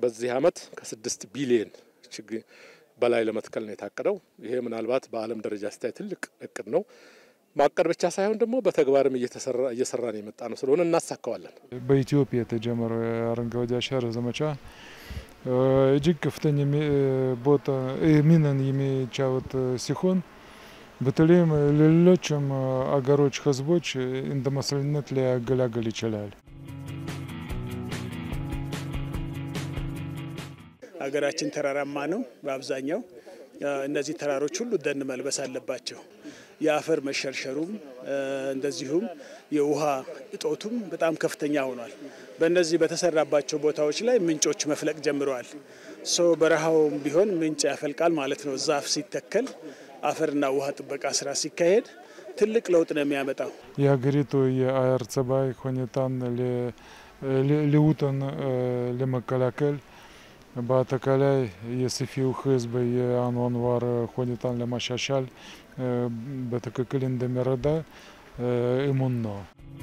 በዚህ አመት ከስድስት ቢሊየን ችግኝ በላይ ለመትከል ነው የታቀደው። ይሄ ምናልባት በዓለም ደረጃ ሲታይ ትልቅ እቅድ ነው። ማቀድ ብቻ ሳይሆን ደግሞ በተግባርም እየሰራን የመጣ ነው ስለሆነ እናሳካዋለን። በኢትዮጵያ የተጀመረው የአረንጓዴ አሻራ ዘመቻ እጅግ ከፍተኛ ቦታ ሚናን የሚጫወት ሲሆን በተለይም ለሌሎችም አገሮች ህዝቦች እንደ መሰልነት ሊያገለግል ይችላል። ሀገራችን ተራራማ ነው በአብዛኛው። እነዚህ ተራሮች ሁሉ ደን መልበስ አለባቸው። የአፈር መሸርሸሩም እንደዚሁም የውሃ እጦቱም በጣም ከፍተኛ ሆኗል። በእነዚህ በተሰራባቸው ቦታዎች ላይ ምንጮች መፍለቅ ጀምረዋል። ሶ በረሃውም ቢሆን ምንጭ ያፈልቃል ማለት ነው። ዛፍ ሲተከል አፈርና ውሃ ጥበቃ ስራ ሲካሄድ ትልቅ ለውጥ ነው የሚያመጣው። የሀገሪቱ የአየር ጸባይ ሁኔታን ለውጥን ለመከላከል በአጠቃላይ የሰፊው ህዝብ የአኗኗር ሁኔታን ለማሻሻል በትክክል እንደሚረዳ እሙን ነው።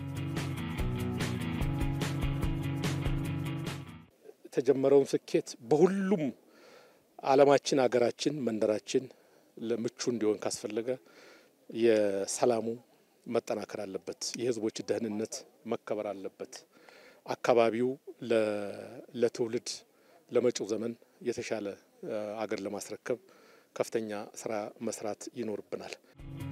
የተጀመረውን ስኬት በሁሉም ዓለማችን፣ ሀገራችን፣ መንደራችን ለምቹ እንዲሆን ካስፈለገ የሰላሙ መጠናከር አለበት። የህዝቦች ደህንነት መከበር አለበት። አካባቢው ለትውልድ ለመጪው ዘመን የተሻለ አገር ለማስረከብ ከፍተኛ ስራ መስራት ይኖርብናል።